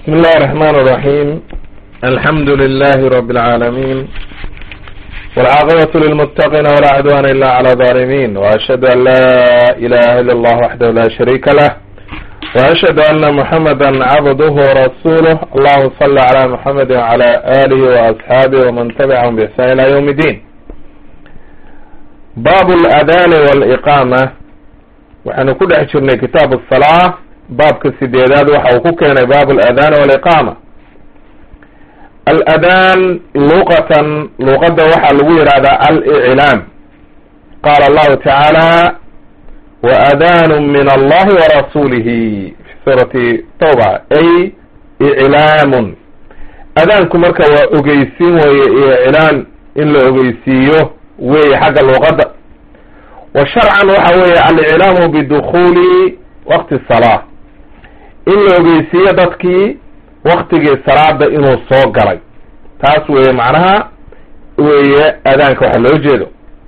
بسم الله الرحمن الرحيم الحمد لله رب العالمين والعاقبة للمتقين ولا عدوان إلا على الظالمين وأشهد أن لا إله إلا الله وحده لا شريك له وأشهد أن محمدا عبده ورسوله اللهم صل على محمد وعلى آله وأصحابه ومن تبعهم بإحسان إلى يوم الدين باب الأذان والإقامة waxaanu ku dhex jirnay kitaab asalaa baabka sideedaad waxa uu ku keenay baab aladaan waliqaama aladaan luqatan luqadda waxaa lagu yidhahdaa aliclaam qaala allahu tacaala waadaanu min allahi warasuulihi fi suurati tawba ay iclaamun adaanku marka waa ogeysiin weeye iyo iclaan in la ogeysiiyo weeye xagga luqadda wa sharcan waxa weeye aliclaamu bidukhuuli waqti salaa in la ogeysiiyo dadkii waktigii salaada inuu soo galay taas weeye macnaha weeye adaanka waxa loo jeedo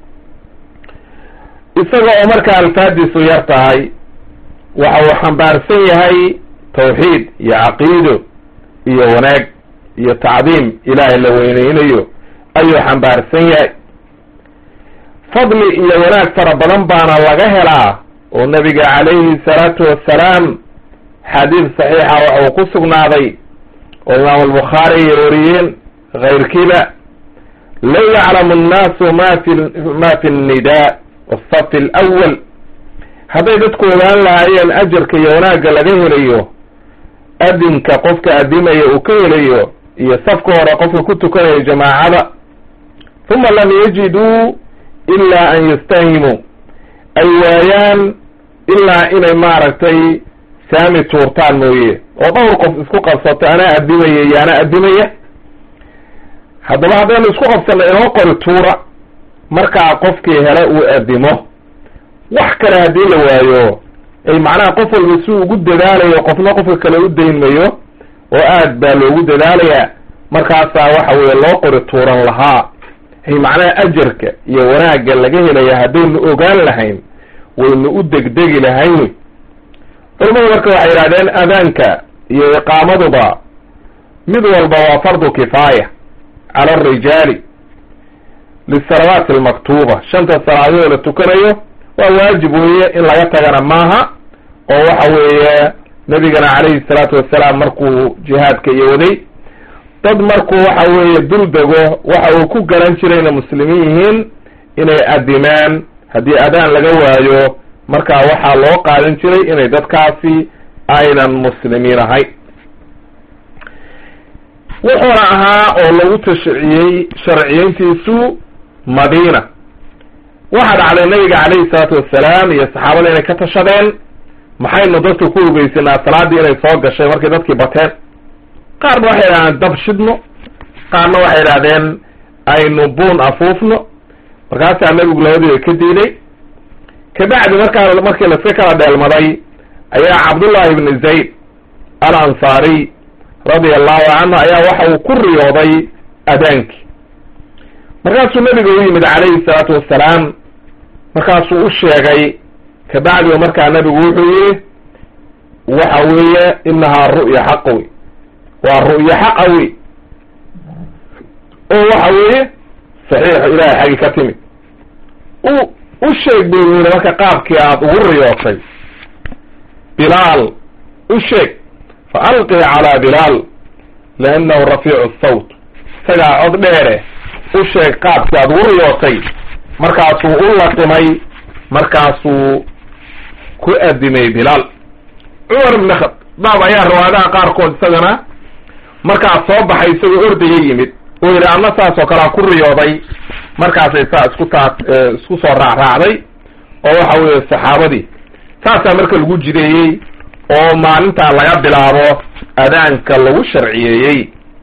isaga oo markaa alfaadiisu yar tahay waxa uu xambaarsan yahay tawxiid iyo caqiido iyo wanaag iyo tacdiim ilaahay la weyneynayo ayuu xambaarsan yahay fadli iyo wanaag fara badan baana laga helaa oo nabiga calayhi salaatu wassalaam xadiid saxiixa waxa uu ku sugnaaday oo imaam albukhaari ay wariyeen kayrkiiba low yaclamu annaasu ma fi ma fi nnidaa wasafi alawal hadday dadku ogaan lahaayeen ajarka iyo wanaagga laga helayo adinka qofka adimaya uu ka helayo iyo safka hore qofka ku tukanayo jamaacada uma lam yajiduu ilaa an yastahimuu ay waayaan ilaa inay maaragtay saami tuurtaan mooye oo dhowr qof isku qabsato anaa adimaya iyo anaa adimaya haddaba haddaynu isku qabsanno inoo qori tuura markaa qofkii hele uu adimo wax kale haddii la waayo ay macnaha qof walba si ugu dadaalayo qofna qofka kale u daynmayo oo aad baa loogu dadaalayaa markaasaa waxa weeye loo qori tuuran lahaa ay macnaha ajarka iyo wanaagga laga helaya haddaynu ogaan lahayn waynu u degdegi lahayn wey culamadu marka waxay yidhahdeen adaanka iyo iqaamaduba mid walba waa fardu kifaaya cala arijaali lisalawaati almaktuuba shanta salaadood la tukanayo waa waajib weeye in laga tagana maaha oo waxa weeye nabigana calayhi salaatu wassalaam markuu jihaadka iyo waday dad markuu waxa weeye dul dego waxa uu ku garan jirayna muslimiin yihiin inay adimaan haddii adaan laga waayo markaa waxaa loo qaadan jiray inay dadkaasi aynan muslimiin ahayn wuxuuna ahaa oo lagu tashciyey sharciyeyntiisu madiina waxaa dhacday nabiga calayhi salaatu wassalaam iyo saxaabada inay ka tashadeen maxaynu dadka ku ogeysanaa salaaddii inay soo gashay markay dadkii bateen qaarna waxay idhahdeen dab shidno qaarna waxay idhahdeen aynu buun afuufno markaasaa nabigu labadiiba ka diiday kabacdi markaa markii laska kala dheelmaday ayaa cabdullahi ibni zayd al ansaariy radia allahu canhu ayaa waxa uu ku riyooday adaankii markaasuu nabiga u yimid calayhi salaatu wassalaam markaasuu u sheegay kabacdi markaa nabigu wuxuu yihi waxa weeye inahaa ru'ya xaqa wey waa ru'yo xaqa wey oo waxa weeye saxiixo ilaahay xaggi ka timid u u sheeg bu yiri marka qaabkii aada ugu riyootay bilaal u sheeg fa alqi calaa bilaal liannahu rafiicu sawt isagaa cod dheere u sheeg qaabkii aada ugu riyootay markaasuu u laqimay markaasuu ku adimay bilaal cumar ibn khadaab ayaa riwaayadaha qaarkood isagana markaas soo baxay isagoo ordaya yimid oo yidhi anna saas oo kalea ku riyooday markaasay saa isku taa isku soo raacraacday oo waxa weeye saxaabadii saasaa marka lagu jideeyey oo maalintaa laga bilaabo adaanka lagu sharciyeeyey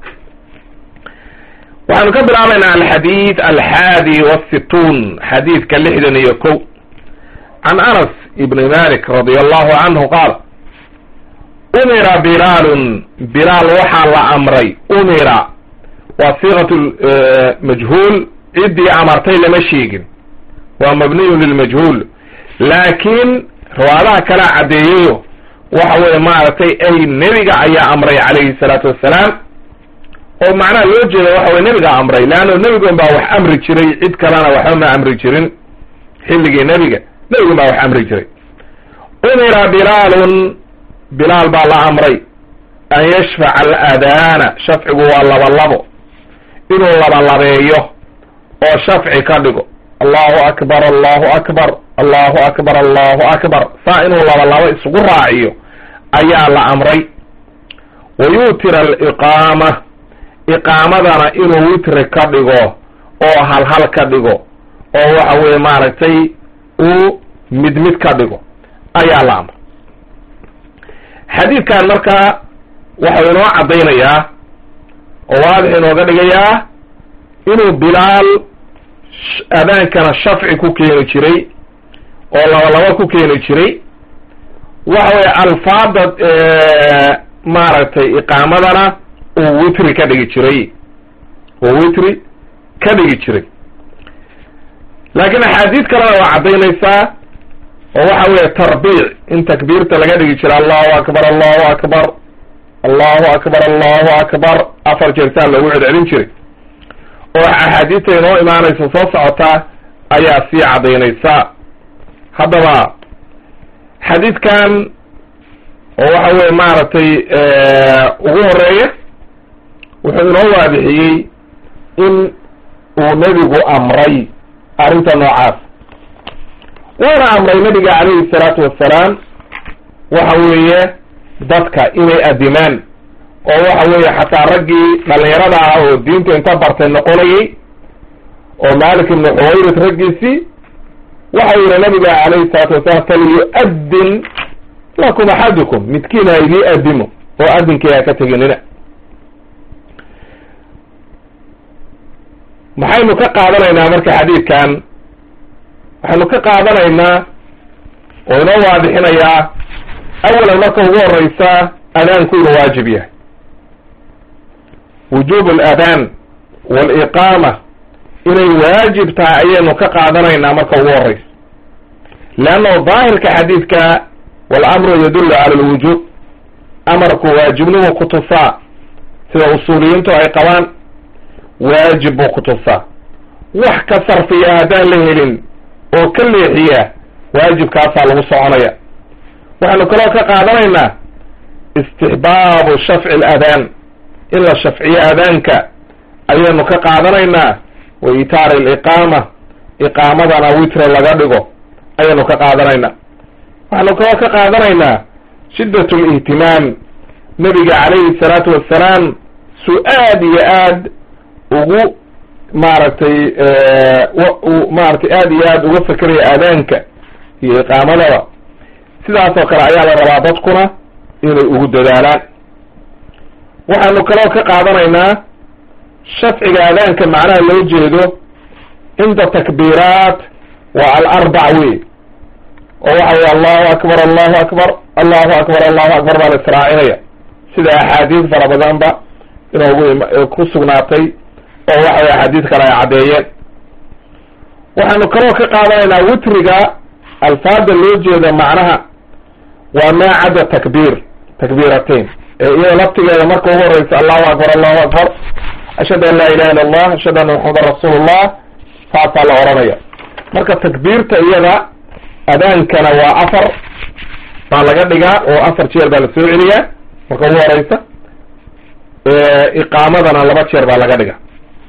waxaanu ka bilaabaynaa alxadiid alxaadi wasituun xadiidka lixdan iyo kow can anas ibni malik radia allahu canhu qaal umira bilaalun bilaal waxaa la amray umira waa siiqat majhuul ciddii amartay lama sheegin waa mabniyun lilmajhuul laakiin riwaadaha kalea caddeeyayo waxa weeye maaragtay ay nebiga ayaa amray calayhi salaatu wassalaam oo macnaha loo jeeda waxa weye nebigaa amray leanna nebigun baa wax amri jiray cid kalena waxba ma amri jirin xilligii nebiga nebigun baa wax amri jiray umira bilaalun bilaal baa la amray an yashfaca aladaana shafcigu waa labalabo inuu labalabeeyo oo shafci ka dhigo allahu akbar allahu akbar allahu akbar allahu akbar saa inuu labalabo isugu raaciyo ayaa la amray wa yuutira aliqaama iqaamadana inuu witri ka dhigo oo halhal ka dhigo oo waxa weye maaragtay uu mid mid ka dhigo ayaa la amray xadiidkan marka waxau inoo caddaynayaa oo waadix inooga dhigayaa inuu bilaal adaankana shafci ku keeni jiray oo labalaba ku keeni jiray waxa weye alfaada maaragtay iqaamadana uu witri ka dhigi jiray uu witri ka dhigi jiray laakiin axaadiid kalena waa caddaynaysaa oo waxa weeye tarbiic in takbiirta laga dhigi jira allahu akbar allahu akbar allahu akbar allahu akbar afar jeertaan loogu celcelin jiray oo axaadiista inoo imaanaysa soo socotaa ayaa sii caddaynaysa haddaba xadiidkan oo waxa weye maaragtay ugu horeeya wuxuu inoo waadixiyey in uu nebigu amray arrinta noocaas wuuna amray nabiga calayhi salaatu wassalaam waxa weeye dadka inay adimaan oo waxa weeye xataa raggii dhalinyarada ah oo diinta inta bartay noqonayay oo malik ibnu xuwayrid raggiisii waxau yihi nabiga calayhi salaatu wasalaam falyu-adin lakum axadukum midkiin ha idii adimo oo adinkii ha ka teginina maxaynu ka qaadanaynaa marka xadiidkan waxaynu ka qaadanaynaa oo inoo waadixinayaa awalan marka ugu horeysa adaanku inuu waajib yahay wujuub aladaan waaliqaama inay waajib tahay ayaynu ka qaadanaynaa marka ugu horeysa leanna daahirka xadiidka walamru yadullu cala alwujuub amarku waajibnimu ku tusaa sida usuuliyiintu ay qabaan waajib buu ku tusaa wax ka sarfiya haddaan la helin oo ka leexiya waajibkaasaa lagu soconaya waxaynu kaloo ka qaadanaynaa istixbaabu shafci aladaan in la shafciyo adaanka ayaynu ka qaadanaynaa wa itaari aliqaama iqaamadana witre laga dhigo ayaynu ka qaadanaynaa waxaynu kaloo ka qaadanaynaa shiddat lihtimaam nebiga calayhi salaatu wassalaam su aad iyo aad ugu maaragtay maaragtay aad iyo aad uga fekeraya aadaanka iyo iqaamadaba sidaasoo kale ayaa la rabaa dadkuna inay ugu dadaalaan waxaanu kaloo ka qaadanaynaa shafciga aadaanka macnaha loo jeedo cinda takbiiraat waa alarbac wey oo waxa weye allahu akbar allahu akbar allahu akbar allahu akbar baa la israacinaya sida axaadiis fara badanba inoogu ku sugnaatay oo waxa weye axaadiis kale ay caddeeyeen waxaanu kaloo ka qaadanaynaa witriga alfaada loo jeeda macnaha waa maa cadda takbiir takbiiratain ee iyada laftigeeda marka ugu horeysa allahu akbar allahu akbar ashhadu an laa ilaha illa allah ashhadu anna maxamedan rasuulullah saasaa la odhanaya marka takbiirta iyada adaankana waa afar baa laga dhigaa oo afar jeer baa la soo celiyaa marka ugu horeysa iqaamadana laba jeer baa laga dhigaa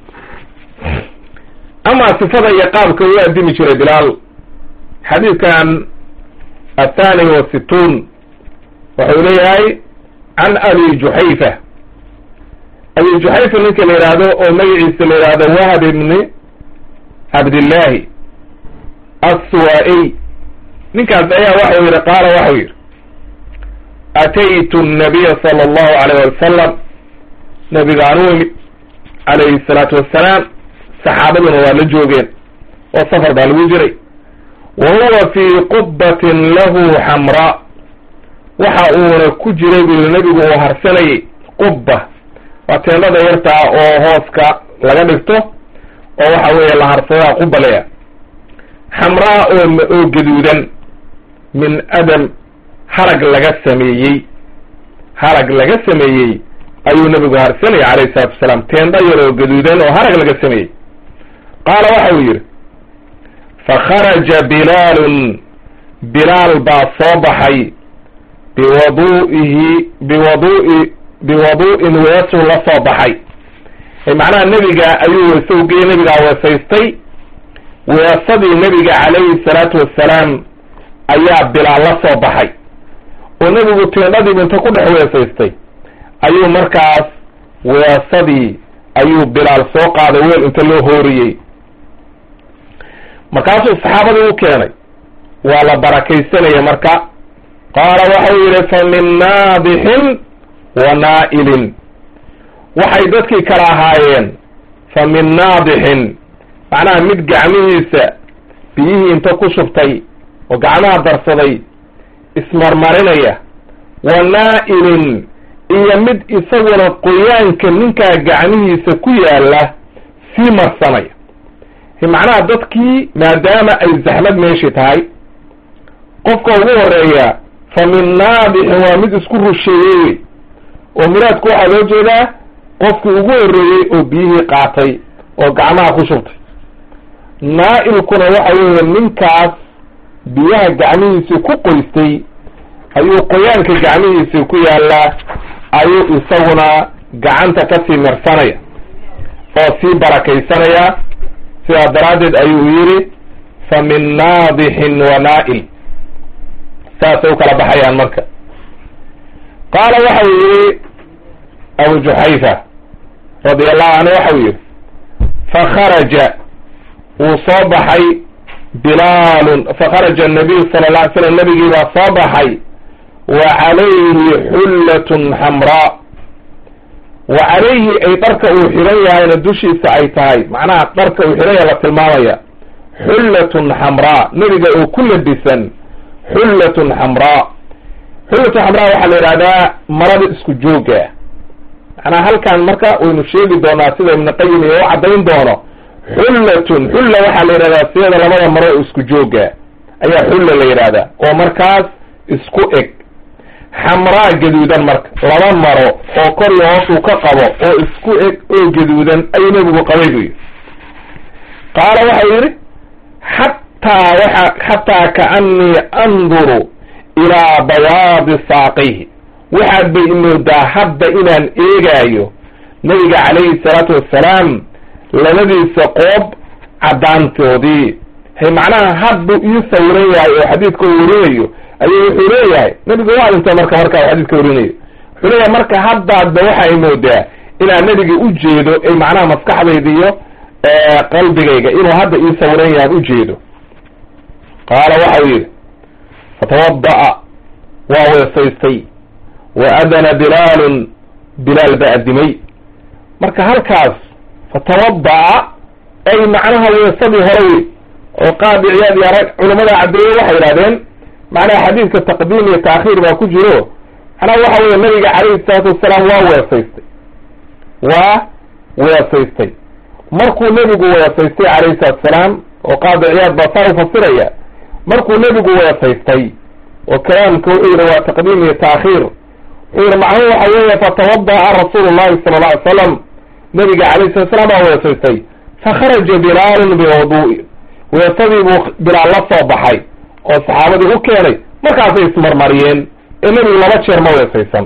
ama sifada iyo qaabka u adimi jiray bilaal xadiidkan athani wa situun wuxuu leeyahay can abi juxayfa abi juxayfa ninka la yidhaahdo oo magaciisa la yidhaahdo wahab ibni cabdillahi assuwaa-iy ninkaas ayaa waxau yihi qaala waxau yihi ataytu nabiya sala allahu alayh wasalam nabigaan u imid calayhi salaatu wassalaam saxaabaduna waa la joogeen oo safar baa lagu jiray wa huwa fii qubbatin lahu xamraa waxa uuna ku jiray buu yihi nebigu uu harsanayay qubba waa teendhada yartaa oo hooska laga dhigto oo waxa weeye la harsadaa quba leya xamraa oo oo gaduudan min adam harag laga sameeyey harag laga sameeyey ayuu nebigu harsanaya calayhi salatu wasalaam teendha yaroo gaduudan oo harag laga sameeyey qaala waxa uu yidhi fakharaja bilaalun bilaal baa soo baxay biwadu'ihi biwadu'i biwadu'in weesuu la soo baxay macnaha nebiga ayuu weese ugeyey nebigaa weesaystay weesadii nebiga calayhi salaatu wassalaam ayaa bilaal la soo baxay oo nebigu teendhadiibu inta ku dhex weesaystay ayuu markaas weesadii ayuu bilaal soo qaaday weel inta loo hooriyey markaasuu saxaabadii u keenay waa la barakaysanaya marka qaala waxau yidhi fa min naadixin wa naa'ilin waxay dadkii kala ahaayeen fa min naadixin macnaha mid gacmihiisa biyihii inta ku shubtay oo gacmaha darsaday ismarmarinaya wa naa'ilin iyo mid isaguna qoyaanka ninkaa gacmihiisa ku yaalla sii marsanaya macnaha dadkii maadaama ay zaxmad meeshii tahay qofka ugu horeeya fa min naadixin waa mid isku rusheeyey wey oo muraadku waxaa loo jeedaa qofkii ugu horreeyey oo biyihii qaatay oo gacmaha ku shubtay naa'ilkuna waxa weeye ninkaas biyaha gacmihiisii ku qoystay ayuu qoyaanka gacmihiisii ku yaallaa ayuu isaguna gacanta kasii marsanaya oo sii barakaysanaya sidaa daraaddeed ayuu yidhi fa min naadixin wa naa'il saasay u kala baxayaan marka qaala waxau yidhi abu juxayfa radia allahu canhu waxau yidhi fakharaja wuu soo baxay bilaalun fakharaja annabiyu sala alla alay slam nabigii baa soo baxay wa calayhi xullatun xamraa wa calayhi ay dharka uu xihan yahayna dushiisa ay tahay macnaha dharka uu xihan yahay la tilmaamaya xullatun xamraa nebiga oo ku labisan xullatun xamraa xullatun xamraa waxaa la yidhahdaa marada isku jooga macnaha halkan marka waynu sheegi doonaa sida ibnu qayim iyo u caddayn doono xullatun xulla waxaa la yidhahdaa siyada labada maro oo isku jooga ayaa xulla la yidhahdaa oo markaas isku eg xamraa gaduudan marka laba maro oo kor iyo hoos uu ka qabo oo isku eg oo gaduudan ayuu nebigu qabay buu yidhi qaala waxau yidhi xataa waxa xataa kaanii anduru ilaa bayaadi saaqayhi waxaad bay imoodaa hadda inaan eegaayo nebiga calayhi salaatu wassalaam labadiisa qoob caddaantoodii hay macnaha had buu ii sawiran yahay oo xadiidka u warinayo ayuu wuxuu leeyahay nebigu waa dhintay marka markaa xadiidka warinayo wuxuu leeyahay marka haddaadba waxay moodaa inaan nebiga u jeedo ay macnaha maskaxdayda iyo qalbigayga inuu hadda ii sawiran yahay ujeedo qaala waxau yidhi fatawada'a waa weesaystay wa adana bilaalun bilaal ba addimay marka halkaas fatawada'a ay macnaha weesadii hore wey oo qaadi ciyaad iyo rag culamada caddeeye waxay yidhahdeen macnaha xadiidka taqdiim iyo taakhiir baa ku jiro macnaha waxa weeye nabiga calayhi salaatu wasalaam waa weesaystay waa weesaystay markuu nebigu weesaystay calayhi salatu wasalaam oo qaadi ciyaad baa saa u fasiraya markuu nebigu weesaystay oo kalaamka wuxuu yidhi waa taqdiim iyo taakhiir wuxuu yidhi macnuhu waxa weeye fatawada'a rasuulu llahi sala alla alay slam nabiga calayhi salatu salaam baa weesaystay fakharaja bilaalun biwadu'i weesadii buu bilaal la soo baxay oo saxaabadii u keenay markaasay ismarmariyeen ee nebigu laba jeer ma weesaysan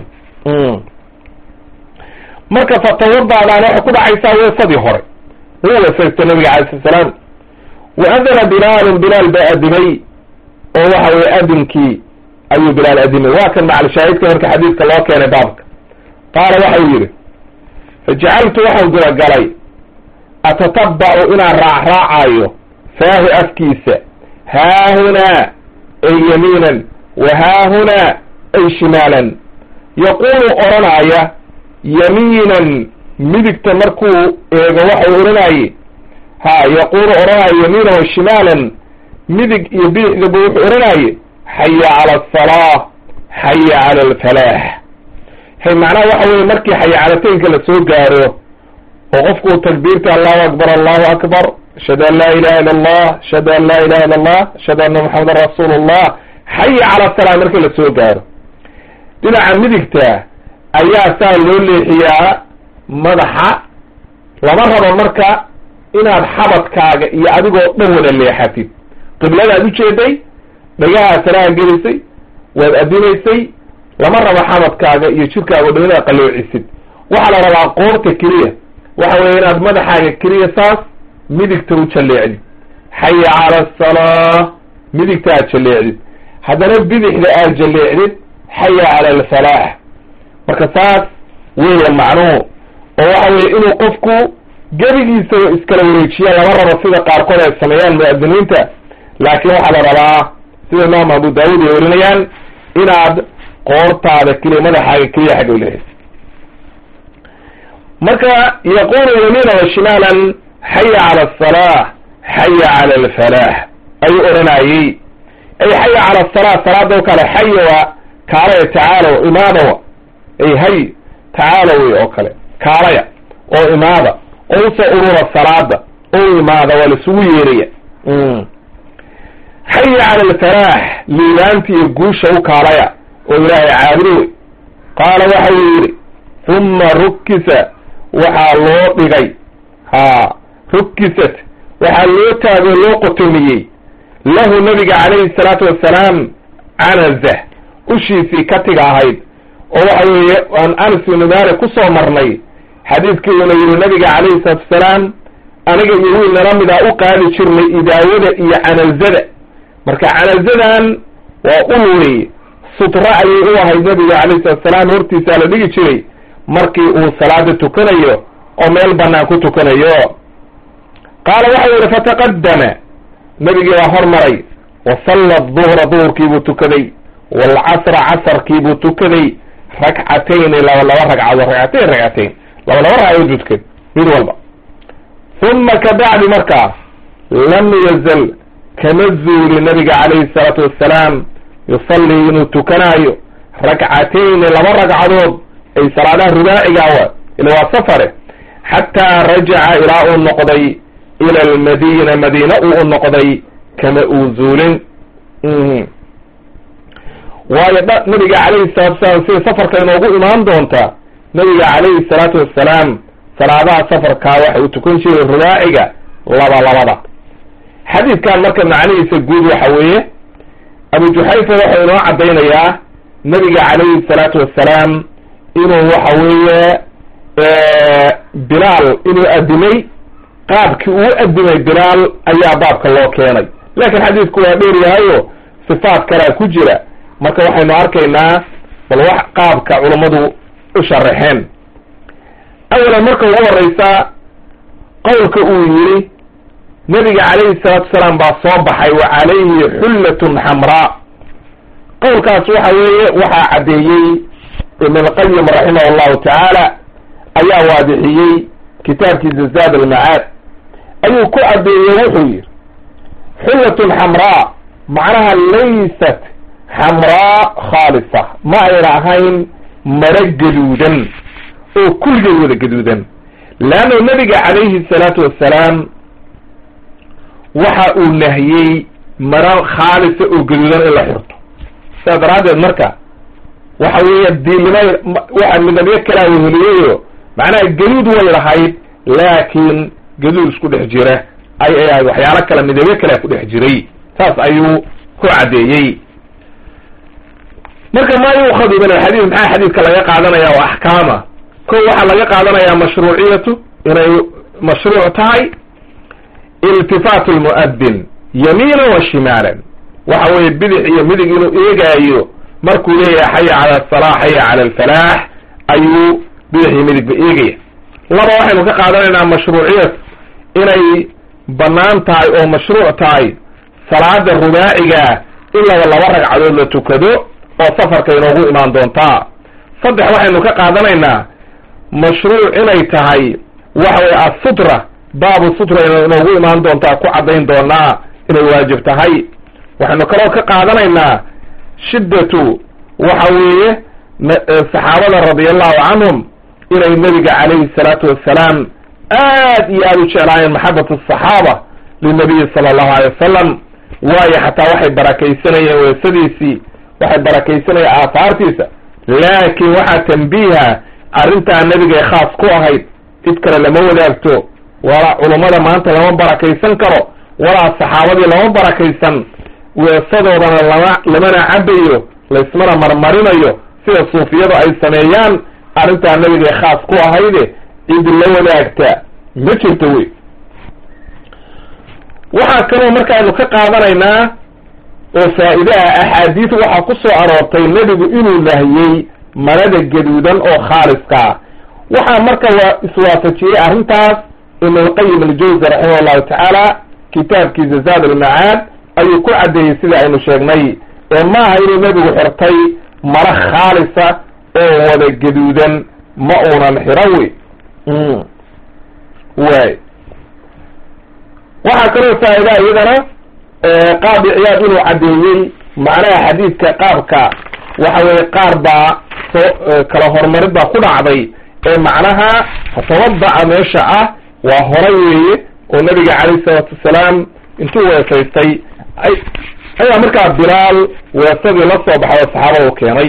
marka fatawadaadaan waxay ku dhacaysaa weesadii hore wuu weesaystay nabiga calay slat salaam wa adana bilaalun bilaal baa adimay oo waxa weye adinkii ayuu bilaal adimay waa kan macalshaahidka marka xadiidka loo keenay baabka qaala waxau yidhi fajacaltu waxaan gudagalay atatabacu inaan raacraacayo faahu afkiisa haahunaa ay yamiinan wa haahunaa ay shimaalan yaquulu odhanaya yamiinan midigta markuu eego waxau odhanaye ha yaquulu odhanaya yamiinan wa shimaalan midig iyo bidixdaba wuxuu odhanaye xaya cala asalaa xaya cala alfalaax hay macnaha waxa weye markii xayacalateynka la soo gaaro oo qofku uu takbiirta allahu akbar allahu akbar ashhadu an laa ilaha illa allah ashhadu an laa ilaha illa allah ashhadu anna moxamedan rasuulu llah xaya cala salaa markii la soo gaaro dhinaca midigta ayaa saa loo leexiyaa madaxa lama rabo marka inaad xabadkaaga iyo adigoo dhan wada leexatid qibladaad ujeeday dhagahaa salaha gelisay waad adinaysay lama rabo xabadkaaga iyo jirkaaga o dhan inaad qaloocisid waxaa la rabaa qoorta keliya waxa weeye inaad madaxaaga keliya saas midigta u jalleecdid xaya cala asalaa midigta aad jalleecdid haddana bidixda aad jalleecdid xaya cala alfalaax marka saas weya macnuhu oo waxa weye inuu qofku gebigiisaba iskala wareejiya lama rabo sida qaarkood ay sameeyaan mu'adiniinta laakiin waxaa la rabaa sida imaam abu daawud ay warinayaan inaad qoortaada keliya madaxaaga keliya xagga uleehay marka yaqulu yamiina wa shimaalan xaya cala asalaa xaya cala alfalaax ayuu odhanayey ay xaya cala asalaa salaada o kale xaya waa kaalaya tacaalow imaadawa ay hay tacaalow wey oo kale kaalaya oo imaada oo usoo urura salaada oo imaada waa laisugu yeeraya xaya cala alfalaax liibaanta iyo guusha u kaalaya oo ilaahay caabudo wey qaala waxa uu yidhi uma rukkisa waxaa loo dhigay ha rukkisat waxaa loo taagoo loo qotomiyey lahu nabiga calayhi salaatu wassalaam canaza ushiisii katiga ahayd oo waxa weeye aan anas ibnu maalik ku soo marnay xadiidkii uuna yidhi nabiga calayhi salaatu wasalaam aniga iyo wiil nala mida u qaadi jirnay idaawada iyo canazada marka canazadan waa ul wey sutra ayay u ahayd nabiga calayhi salatu wasalaam hortiisaa la dhigi jiray markii uu salaada tukanayo oo meel banaan ku tukanayo qaala waxa u yihi fataqadama nabigii baa hormaray wa salla duhra duhurkiibuu tukaday waalcasra casarkiibuu tukaday rakcatayni laba laba ragcadood ragcatayn ragcatayn laba laba ragcadood buu tukaday mid walba uma kabacdi markaa lam yazal kama zuuli nabiga calayhi salaatu wassalaam yusallii inuu tukanaayo rakcatayni laba ragcadood ay salaadaha rubaacigawa ila waa safare xataa rajaca ilaa uu noqday ila almadiina madiina uu u noqday kama uu zuulin waayo dh nabiga calayhi salatu wasalaam sida safarka inoogu imaan doonta nabiga calayhi salaatu wassalaam salaadaha safarkaa waxa uu tukan jiray rubaaciga laba labada xadiidkan marka macnihiisa guud waxa weeye abu juxayfa waxau inoo caddaynayaa nabiga calayhi salaatu wassalaam inuu waxa weeye bilaal inuu adimay qaabkii uu adimay bilaal ayaa baabka loo keenay laakiin xadiidku waa dheer yahayo sifaat kalea ku jira marka waxaynu arkaynaa bal wax qaabka culummadu u sharaxeen awalan marka ugu horeysa qowlka uu yidhi nabiga calayhi salaatu wasalaam baa soo baxay wa calayhi xullatun xamraa qowlkaas waxa weeye waxaa caddeeyey ibn alqayim raximah allahu tacaala ayaa waadixiyey kitaabkiisa zaad almacaad ayuu ku caddeeyey wuxuu yidhi xullatun xamraa macnaha laysat xamraa khaalisa ma ayna ahayn maro gaduudan oo kulligeed wada gaduudan leanna nabiga calayhi salaatu wassalaam waxa uu nahiyey maro khaalisa oo gaduudan in la xirto sidaas daraaddeed marka waxa weeye diilnima waxa midabyo kalaa weheliyeyo macnaha gaduud way lahayd laakiin gaduud isku dhex jira ay ay ahayd waxyaalo kale midabyo kalea ku dhex jiray saas ayuu ku caddeeyey marka maa yuukhadu min alxadiid maxaa xadiidka laga qaadanaya oo axkaama ko waxaa laga qaadanayaa mashruuciyatu inay mashruuc tahay iltifaatu lmu'adin yamiinan wa shimaalan waxa weeye bidix iyo midig inuu eegaayo markuu leeyahay xaya cala asalaa xaya cala alfalaax ayuu bidix iyo midigba eegaya laba waxaynu ka qaadanaynaa mashruuciyat inay bannaan tahay oo mashruuc tahay salaada rubaaciga in laba laba ragcadood la tukado oo safarka inoogu imaan doontaa saddex waxaynu ka qaadanaynaa mashruuc inay tahay waxa weye assutra baabu sutra inoogu imaan doontaa ku caddayn doonaa inay waajib tahay waxaynu kaloo ka qaadanaynaa shiddatu waxa weeye saxaabada radiallahu canhum inay nebiga calayhi salaatu wassalaam aad iyo aada u jeclaayeen maxabat asaxaaba linabiyi sala allahu alay wasalam waayo xataa waxay barakaysanayeen weesadiisii waxay barakaysanayeen aahaartiisa laakiin waxaa tambiiha arrintaa nebigay khaas ku ahayd cid kale lama wadaagto walaa culummada maanta lama barakaysan karo walaa saxaabadii lama barakaysan weesadoodana lama lamana cabayo laysmana marmarinayo sida suufiyadu ay sameeyaan arrintaa nebigay khaas ku ahayde cid la wadaagta ma jirto wey waxaa kaloo markaaynu ka qaadanaynaa oo faa'iidaha axaadiis waxaa ku soo aroortay nebigu inuu nahiyey marada gaduudan oo khaaliskaa waxaa marka waa iswaafajiyey arrintaas ibnulqayim aljawzi raximah allahu tacaala kitaabkiisa zaad almacaad ayuu ku caddeeyey sida aynu sheegnay ee maaha inuu nebigu xirtay maro khaalisa oo wada gaduudan ma uunan xiran wey waay waxaa kaloo faa'idaa iyadana qaadi ciyaad inuu caddeeyey macnaha xadiidka qaabka waxa weye qaar baa soo kala horumarid baa ku dhacday ee macnaha tawadaca meesha ah waa horay weeye oo nabiga calayhi salaatu wasalaam intuu weesaystay ay ayaa markaa bilaal weesadii la soo baxay oo saxaabada u keenay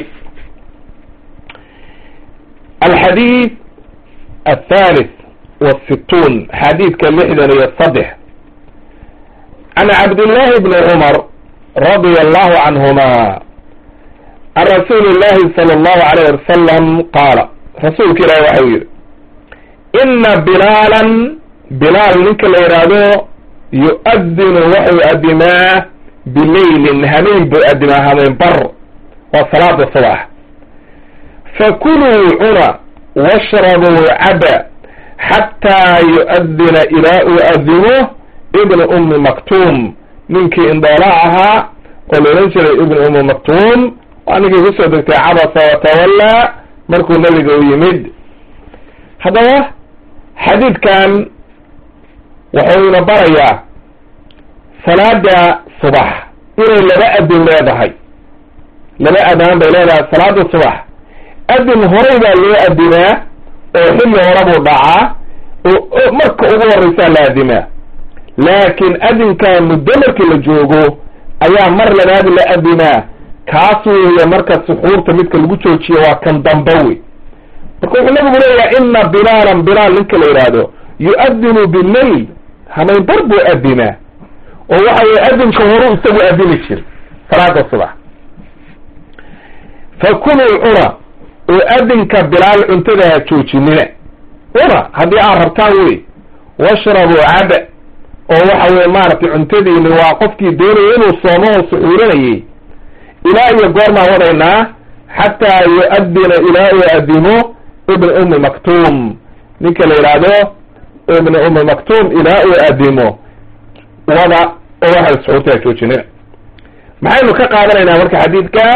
alxadiid athalith wasittuun xadiidka lixdan iyo saddex can cabdillahi bni cumar radia allahu canhuma can rasuuli illahi sala allahu alayh wasalam qaala rasuulka ilahi waxau yidhi ina bilaalan bilaal ninka la yidhaahdo yu-adinu waxuu adimaa bileylin hameen buu adimaa hameen bar waa salaada subax fakuluu cuna washrabuu caba xataa yu-adina ilaa uu adimo ibnu ummi maktuum ninkii indhoolaa ahaa oo la odhan jiray ibnu ummi maktuum waa ninkii kusoo degtay cabasa watawallaa markuu nebiga u yimid haddaba xadiidkan wuxuuna barayaa salaada subax inay laba adin leedahay laba adaan bay leedahay salaada subax adin horay baa loo adimaa oo xilli hore buu dhacaa oo marka ugu horreysaa la adimaa laakiin adinkaa muddo markii la joogo ayaa mar labaad la adimaa kaas weeye marka suxuurta midka lagu joojiyo waa kan dambe wey marka wuxuu nabigu leeyahay ina bilaalan bilaal ninka la yidhaahdo yu-adinu bileyl hamaynbar buu adimaa oo waxa weye adinka horu isagu adimi jir salaada subax fakuluu cuna oo adinka bilaal cuntada ha joojinina cuna haddii aad rabtaan wey washrabuu caba oo waxa weye maaragtay cuntadiini waa qofkii doonaya inuu soomo oo suxuurinayay ilaa iyo goormaan wadaynaa xataa yu-adina ilaa uu adimo ibn ummi maktuum ninka la yidhaahdo ibn ummi maktuum ilaa uu adimo wada oo waxay suxuurtaa joojinina maxaynu ka qaadanaynaa marka xadiidka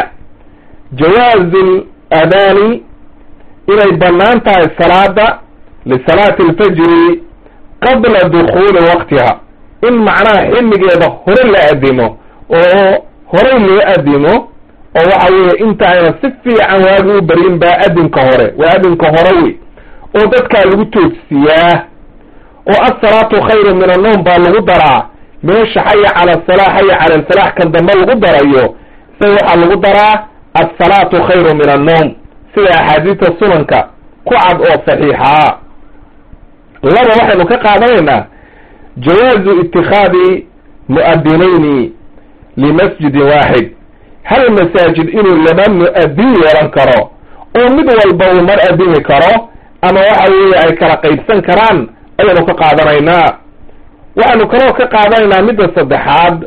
jawaazu adaani inay bannaan tahay salaada lisalaati alfajri qabla dukuuli waqtiha in macnaha xilligeeda hore la adimo oo horay loo adimo oo waxa weeye inta ayna si fiican waagi u baryin baa adinka hore waa adinka hore wey oo dadkaa lagu toogsiyaa oo asalaatu khayru min annowm baa lagu daraa meesha xaya cala asala xaya cala alfalax kan dambe lagu darayo isaga waxaa lagu daraa asalaatu khayru min annowm sida axaadiista sunanka ku cad oo saxiixaa laba waxaynu ka qaadanaynaa jawaazu itikhaadi mu'adinayni limasjidin waaxid hal masaajid inuu laba mu-adin yeelan karo oo mid walba uu mar adimi karo ama waxa weeye ay kala qaybsan karaan ayaynu ka qaadanaynaa waxaynu kaloo ka qaadanaynaa midda saddexaad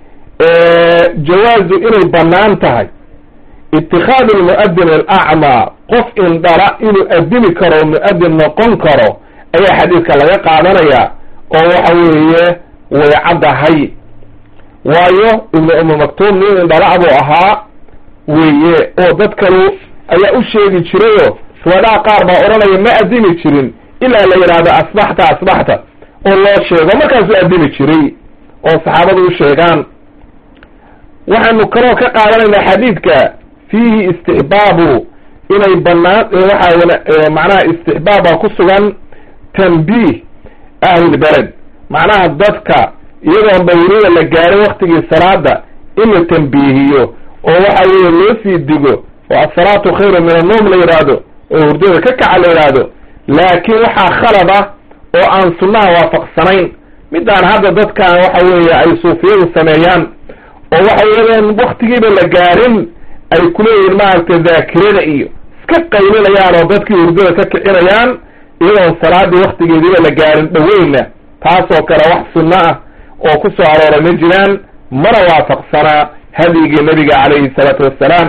jawaazu inay bannaan tahay itikhaadu lmu'adin alacmaa qof indhala inuu adimi karo mu-adin noqon karo ayaa xadiidka laga qaadanaya oo waxa weeye way caddahay waayo ibnu ummi maktuum nin indhala buu ahaa weeye oo dad kalu ayaa u sheegi jirayoo riwaadaha qaar baa odhanaya ma adimi jirin ilaa la yidhaahdo asbaxta asbaxta oo loo sheego markaasuu adimi jiray oo saxaabadu u sheegaan waxaanu kaloo ka qaadanaynaa xadiidka fiihi istixbaabu inay banaan waxaa macnaha istixbaaba ku sugan tanbiih ahlilbeled macnaha dadka iyadoon dawrida la gaarin waktigii salaada in la tambiihiyo oo waxa weeye loo sii digo oo asalaatu khayru min annoom la yidhaahdo oo hurdada ka kaca la yidhaahdo laakiin waxaa khalad ah oo aan sunnaha waafaqsanayn midaan hadda dadkan waxa weeye ay suufiyadu sameeyaan oo waxa weeyaan waktigiiba la gaarin ay kuleeyihin maaragtay daakirada iyo iska qaylinayaan oo dadkii hurdada ka kicinayaan iyadoon salaadii waktigeediiba la gaarin dhaweyna taasoo kale wax sunno ah oo ku soo arooray ma jiraan mana waafaqsanaa hadyigii nabiga calayhi salaatu wassalaam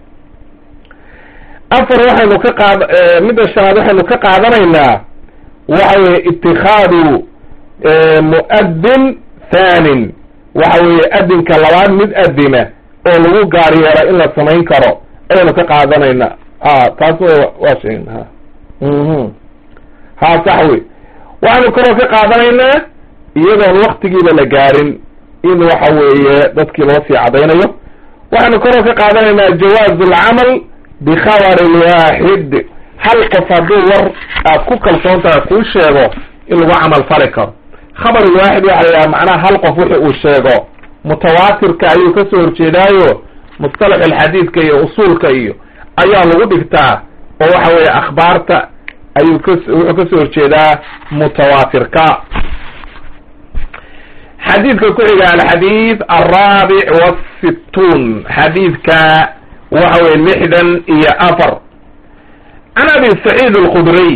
afar waxaynu ka qaad midda shanaad waxaynu ka qaadanaynaa waxa weeye itikaadu mu'adin thanin waxa weeye adinka labaad mid adina oo lagu gaar yeelo in la samayn karo ayaynu ka qaadanaynaa a taas waa sheeg ha ha sax wey waxaynu kaloo ka qaadanaynaa iyadoon waktigiiba la gaarin in waxa weeye dadkii loo sii cadaynayo waxaynu kaloo ka qaadanaynaa jawaazu alcamal bikhabarin waaxid hal qof hadduu war aad ku kalsoon tahay kuu sheego in lagu camal fali karo khabar waaxid waxa la yidhaha macnaha hal qof wixi uu sheego mutawaatirka ayuu kasoo horjeedaayo mustalax alxadiidka iyo usuulka iyo ayaa lagu dhigtaa oo waxa weeye akhbaarta ayuu kas wuxuu kasoo horjeedaa mutawaatirka xadiidka ku xiga alxadiid alraabic wasittuun xadiidka waxa weye lixdan iyo afar can abi saciid alkhudriy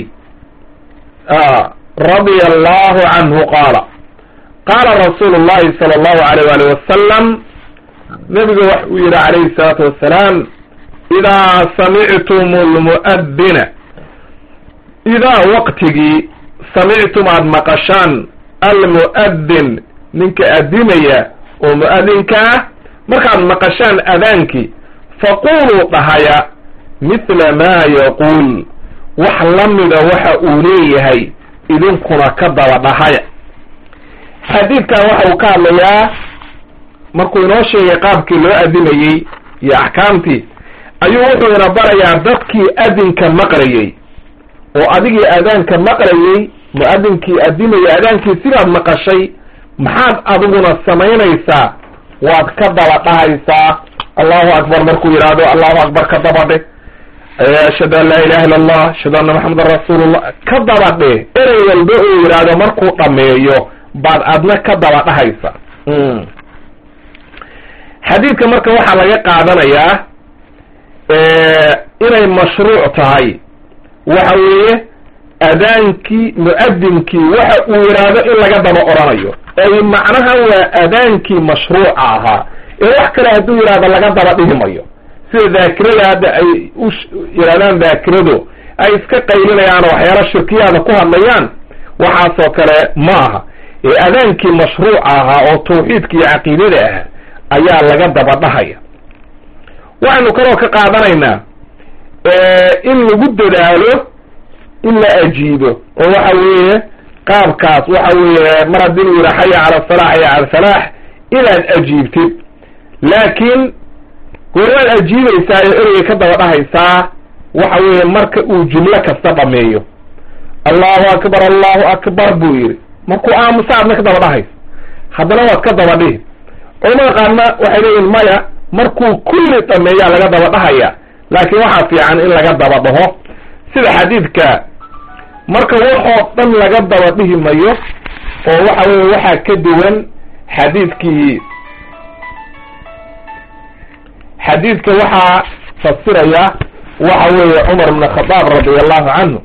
radia allahu canhu qaala qaala rasuulu llahi sala allahu alayh wali wasalam nabiga wax uu yihi calayhi salaatu wassalaam idaa samictum lmu'adina idaa waqtigii samictum aada maqashaan almu'adin ninka adimaya oo mu'adinka ah markaad maqashaan adaankii faquluu dhahaya mithla maa yaquul wax la mida waxa uu leeyahay idinkuna ka daba dhahaya xadiidkan waxa uu ka hadlayaa markuu inoo sheegay qaabkii loo adimayey iyo axkaamtii ayuu wuxuu ina barayaa dadkii adinka maqlayey oo adigii adaanka maqlayey mu-adinkii adimaya adaankii sidaad maqashay maxaad adiguna samaynaysaa waad ka daba dhahaysaa allahu akbar markuu yidhaahdo allahu akbar ka dabadhe ashhadu an laa ilaha illa allah ashhadu anna maxamedan rasuulullah ka dabadhe erey walba uu yidhaahdo markuu dhameeyo baad adna ka daba dhahaysa xadiidka marka waxaa laga qaadanayaa inay mashruuc tahay waxa weeye adaankii mu-adinkii waxa uu yidhaahdo in laga daba oranayo ay macnaha waa adaankii mashruuca ahaa ee wax kale hadduu yidhahdo laga daba dhihi mayo sida daakirada hadda ay u yidhahdaan daakiradu ay iska qaylinayaan oo waxyaala shirkiyaada ku hadlayaan waxaasoo kale ma aha ee adaankii mashruuca ahaa oo tawxiidka iyo caqiidada ah ayaa laga daba dhahaya waxaynu kaloo ka qaadanaynaa in lagu dadaalo in la ajiibo oo waxa weeye qaabkaas waxa weeye mar haddii uu yidha xaya cala asalax xaya cala salaax inaad ajiibtid laakiin goormaad ajiibaysaa ee ereyga ka daba dhahaysaa waxa weeye marka uu jumlo kasta dhameeyo allahu akbar allahu akbar buu yidhi markuu aamusa adna ka daba dhahaysa haddana waad ka daba dhihi culamada qaarna waxay leeyihin maya markuu kulli dhameeyaa laga daba dhahaya laakiin waxaa fiican in laga daba dhaho sida xadiidka marka waxoo dhan laga daba dhihi mayo oo waxa weye waxaa ka duwan xadiidkii xadiidka waxaa fasiraya waxa weeye cumar bn khadaab radi allahu canhu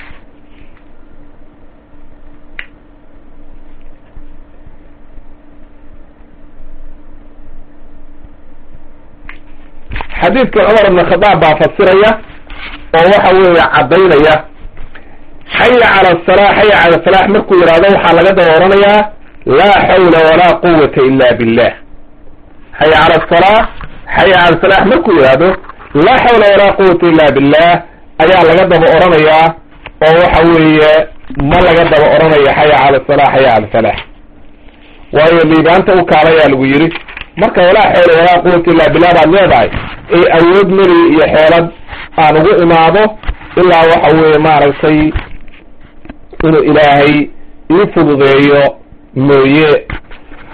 xadiidka cumar bn khadaab baa fasiraya oo waxa weeye caddaynaya xaya cala asala xaya cala salaax markuu yidhahdo waxaa laga daba oranayaa laa xawla walaa quwata ila billah xaya cala asalaa xaya cala salaax markuu yidhahdo laa xawla walaa quwata illa billah ayaa laga daba oranayaa oo waxa weeye ma laga daba oranayo xaya cala salaa xaya cala salaax waayo liibaanta u kaalayaa lagu yidhi marka walaa xawla walaa quwata illa billah baad leedahay ee awood mari iyo xeelad aan ugu imaado ilaa waxa weeye maaragtay inuu ilaahay ii fududeeyo mooye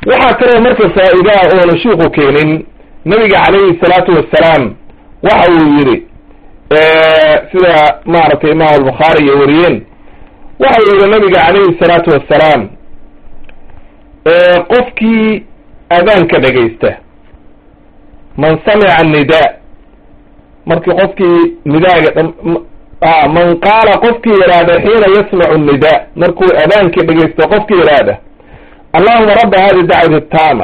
waxaa kaloo marka faa'iidaha oona shiiku keenin nabiga calayhi salaatu wassalaam waxa uu yidhi sida maaragtay imaam albukhaari iyo wariyeen waxa uu yidhi nabiga calayhi salaatu wassalaam qofkii adaanka dhegaysta man samica annidaa markii qofkii nidaaga man qaala qofkii yidhaahda xiina yasmacu nnidaa markuu adaankii dhegaysto qofkii yidhaahda allahuma rabba hadi dacwati taama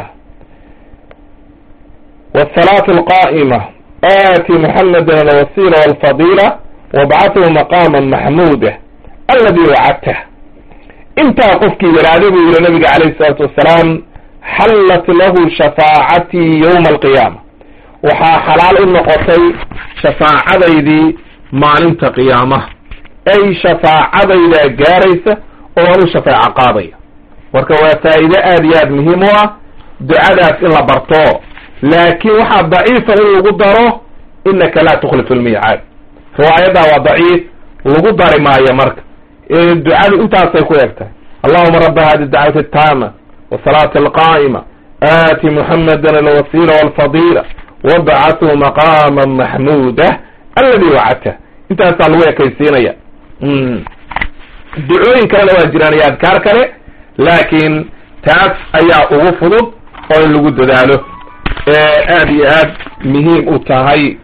wsalaatu alqaa'ima aati muxameda alwasiila walfadiila wabcathu maqaama maxmuuda aladi wacadtah intaa qofkii yidhaahda buu yihi nabiga calayhi salaatu wassalaam xallat lahu shafaacatii yowma alqiyaama waxaa xalaal u noqotay shafaacadaydii maalinta qiyaamaha ay shafaacadaydaa gaaraysa oo aan u shafeeco qaadaya marka waa faa'iide aada iyo aada muhiim u ah ducadaas in la barto laakiin waxaa daciifa in lagu daro inaka laa tukhlifu lmiicaad riwaayaddaa waa daciif lagu dari maayo marka ducadu intaasay ku eg tahay allahuma rabba hadi dacwati ataama wasalaati alqaa'ima aati muxameda alwasiila walfadiila wabcathu maqaama maxmuuda aladi wacadta intaasaa lagu ekaysiinaya ducooyin kalena waa jiraan iyo adkaar kale laakiin taas ayaa ugu fudud oo in lagu dadaalo aada iyo aad muhiim u tahay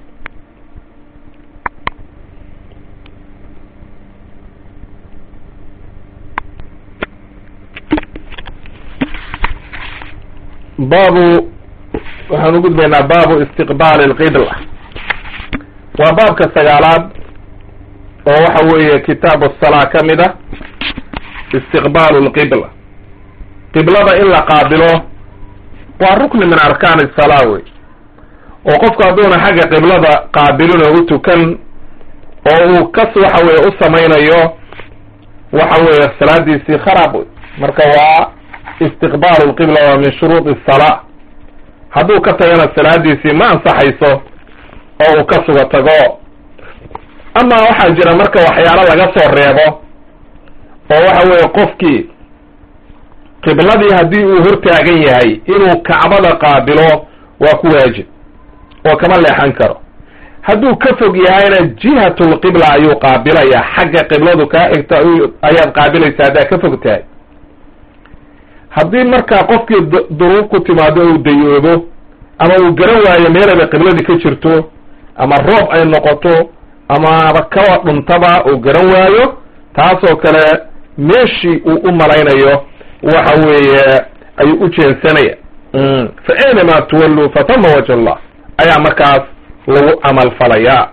baabu waxaan u gudbaynaa baabu istiqbaali alqibla waa baabka sagaalaad oo waxa weeye kitaabu asalaa ka mid ah istiqbaalu lqibla qiblada in la qaabilo waa rukni min arkaani salaa wey oo qofku hadduuna xagga qiblada qaabilin oo u tukan oo uu kas waxa weye u samaynayo waxa weeye salaadiisii kharaab wey marka waa istiqbaalu lqibla waa min shuruudi salaa hadduu ka tagana salaadiisii ma ansaxayso oo uu ka suga tago ama waxaa jira marka waxyaalo laga soo reebo oo waxa weeye qofkii qibladii haddii uu hortaagan yahay inuu kacbada qaabilo waa ku waajib oo kama leexan karo hadduu ka fog yahayna jihatulqibla ayuu qaabilayaa xagga qibladu kaa xigta ayaad qaabilaysaa haddaad ka fog tahay haddii markaa qofkii duruub ku timaado uu dayoobo ama uu garan waayo meelaba qibladii ka jirto ama roob ay noqoto amaba kawa dhuntaba uu garan waayo taasoo kale meeshii uu u malaynayo waxa weeye ayuu u jeensanaya fa aynama tuwalluu fatama wajh allah ayaa markaas lagu camal falayaa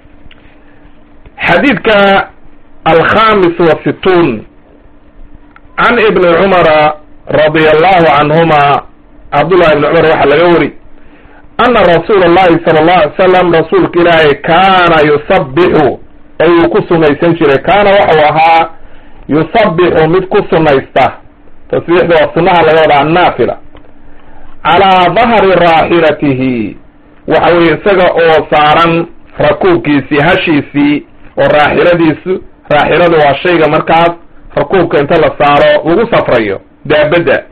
xadiidka alkhamis wa situun can ibni cumara radia allahu canhuma cabdullahi ibni cumar waxaa laga wari ana rasuula allahi sala allahu alay salam rasuulka ilaahay kaana yusabbixu ay uu ku sunaysan jiray kaana waxau ahaa yusabbixu mid ku sunaysta tasbiixda waa sunaha laga wadaa annaafila calaa dahri raaxilatihi waxa weye isaga oo saaran rakuubkiisii hashiisii oo raaxiladiisu raaxiladu waa shayga markaas rakuubka inta la saaro lagu safrayo daabadda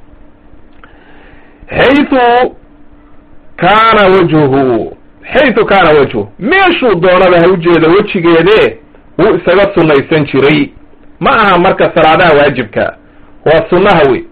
xaytu kaana wajhuhu xaytu kaana wajhu meeshuu doonaba ha ujeeda wejigeede wuu isaga sunnaysan jiray ma aha marka salaadaha waajibka waa sunnaha wey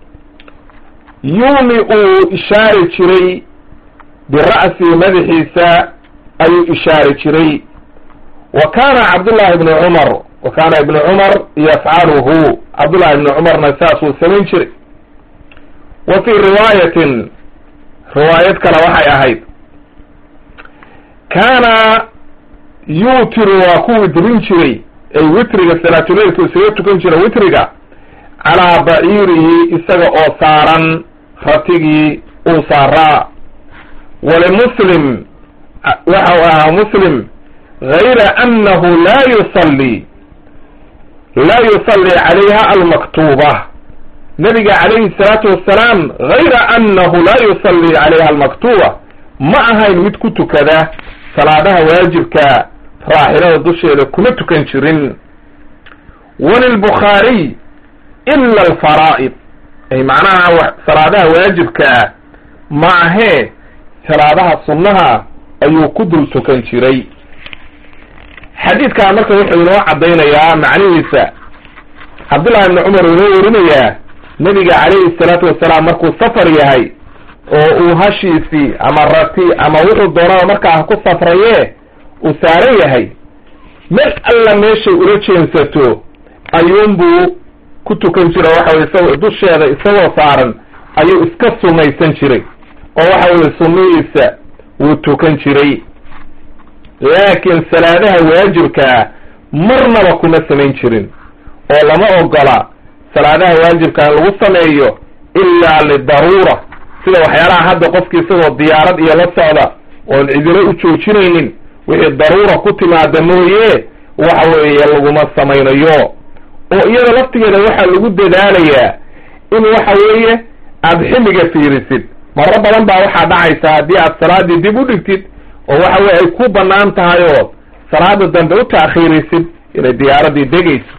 yuumi uu ishaari jiray bira'sihi madaxiisa ayuu ishaari jiray wa kaana cabdullahi ibnu cumar wa kaana ibnu cumar yafcaluhu cabdullahi ibnu cumarna saasuu samayn jiray wa fii riwaayatin riwaayad kale waxay ahayd kaana yuutiru waa ku witrin jiray ay witriga salaatuleilku isaga tukan jira witriga calaa baciirihi isaga oo saaran ratigii uu saaraa walimuslim waxau ahaa muslim gayra annahu laa yusalli laa yusalli calayha almaktuuba nabiga calayhi salaatu wassalaam gayra annahu laa yusalli calayha almaktuuba ma ahayn mid ku tukada salaadaha waajibka raaxilada dusheeda kuma tukan jirin walilbukhaariy ila alfaraa'id ay macnaha salaadaha waajibkaa ma ahee salaadaha sunnaha ayuu ku dul tukan jiray xadiidkaa marka wuxuu inoo caddaynayaa macnihiisa cabdullahi ibni cumar uu inoo warinayaa nebiga calayhi salaatu wasalaam markuu safar yahay oo uu hashiisii ama rati ama wuxuu doonaba markaa ku safraye uu saaran yahay meel alla meeshay ula jeensato ayuunbuu ku tukan jira waxa weye isagoo dusheeda isagoo saaran ayuu iska sunnaysan jiray oo waxa weye sunnihiisa wuu tukan jiray laakiin salaadaha waajibkaa marnaba kuma samayn jirin oo lama ogola salaadaha waajibkaa in lagu sameeyo ilaa lidaruura sida waxyaalaha hadda qofki isagoo diyaarad iyo la socda oon cidilo u joojinaynin wixii daruura ku timaada mooye waxa weeye laguma samaynayo oo iyada laftigeeda waxaa lagu dadaalayaa in waxa weeye aada xilliga fiirisid maro badan baa waxaa dhacaysa haddii aad salaadii dib u dhigtid oo waxa weye ay ku banaan tahay oo salaada dambe u taakhiirisid inay diyaaradii degayso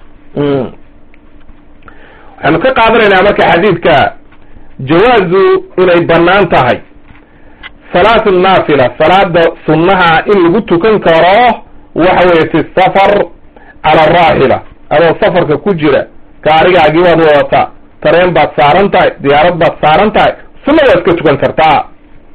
waxaynu ka qaadanaynaa marka xadiidka jawaazu inay banaan tahay salaatu naafila salaada sunnaha in lagu tukan karo waxa weye fi safar cala araaxila adoo safarka ku jira gaarigaagii waad wadataa tareen baad saaran tahay diyaarad baad saaran tahay sunna waad ka tukan kartaa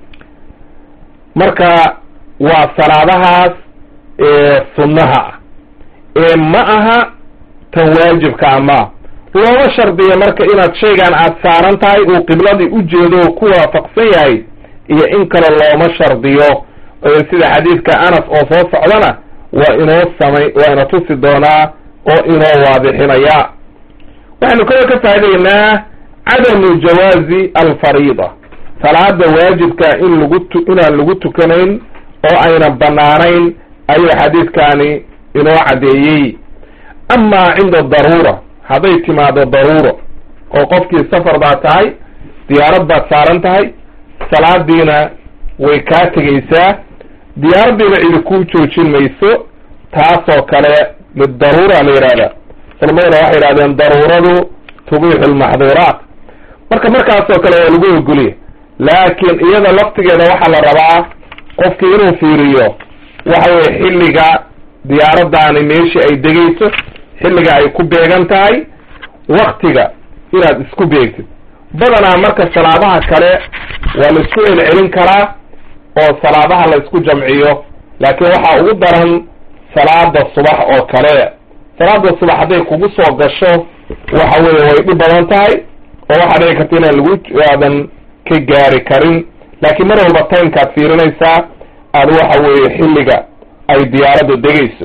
marka waa salaadahaas sunnaha ah ee ma aha tan waajibkaa ma looma shardiya marka inaad shaygan aad saaran tahay uu qibladii u jeedo oo ku waafaqsan yahay iyo in kale looma shardiyo sida xadiidka anas oo soo socdana waa inoo samay waa ina tusi doonaa oo inoo waadixinaya waxaynu kaloo ka faa'idaynaa cadamu jawaazi alfariida salaada waajibka in lagu tu inaan lagu tukanayn oo aynan banaanayn ayuu xadiidkani inoo caddeeyey amaa cinda daruura hadday timaado daruuro oo qofkii safar baad tahay diyaarad baad saaran tahay salaadiina way kaa tegaysaa diyaaraddiina cidi kuu joojin mayso taasoo kale lidaruura la yidhahda culammaduna waxay yidhahdeen daruuradu tubiixu lmaxduuraat marka markaasoo kale waa lagu ogoliya laakiin iyada laftigeeda waxaa la rabaa qofkii inuu fiiriyo waxa weye xilliga diyaaraddaani meeshii ay degayso xilliga ay ku beegan tahay waktiga inaad isku beegtid badanaa marka salaadaha kale waa la isku celcelin karaa oo salaadaha la isku jamciyo laakiin waxaa ugu daran salaada subax oo kale salaada subax hadday kugu soo gasho waxa weeye way dhib badan tahay oo waxaa dhici karta inaan lagu aadan ka gaari karin laakiin mar walba timekaad fiirinaysaa aada waxa weeye xilliga ay diyaaradda degayso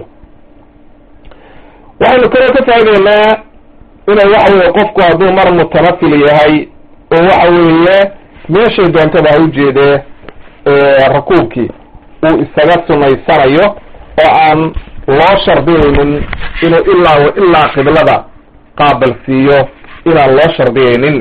waxaynu kaloo ka faa'ideynaa inay waxa weye qofku hadduu mar mutanafil yahay oo waxa weeye meeshay doontaba ha ujeedee rakuubkii uu isaga sunaysanayo oo aan loo shardiyaynin inuu ilaa wa ilaa qiblada qaabal siiyo inaan loo shardiyaynin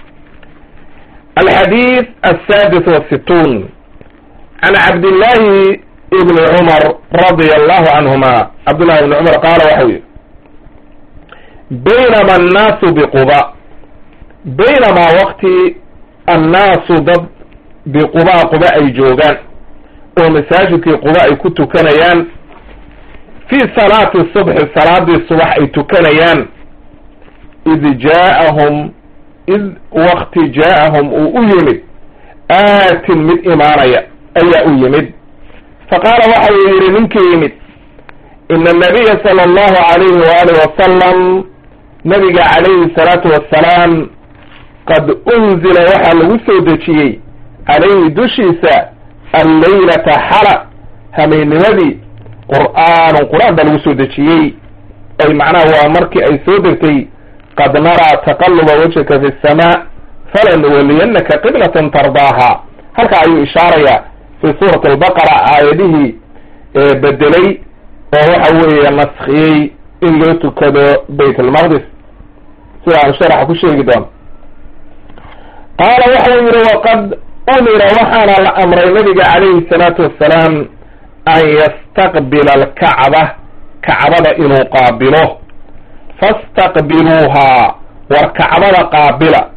alxadiid asadis wasituun can cabdillahi ibni cumar radia allahu canhuma cabdullahi ibni cumar qaala waxau yihi baynama annaasu biquba baynamaa wakti annaasu dad biquba quba ay joogaan oo masaajidkii quba ay ku tukanayaan fii salaati subxi salaadii subax ay tukanayaan id jaaahum id wakti jaaahum uu u yimid aatin mid imaanaya ayaa u yimid faqaala waxa uu yidhi ninkii yimid ina anabiya sala allahu alayhi waaalih wasalam nabiga calayhi salaatu wassalaam qad unzila waxaa lagu soo dejiyey calayhi dushiisa alleylata xala hameennimadii qur'aanun qur-aan baa lagu soo dejiyey ay macnaha waa markii ay soo degtay qad naraa taqaluba wajhaka fi samaa falanuwaliyannaka qiblatan tardaaha halka ayuu ishaarayaa fi suurati albaqara aayadihii bedelay oo waxa weeye naskiyey in loo tukado bayt almaqdis sida aan sharaxa ku sheegi doono qaala waxau yihi waqad umira waxaana la amray nabiga calayhi salaatu wassalaam an yastaqbila alkacba kacbada inuu qaabilo fastaqbiluuhaa war kacbada qaabila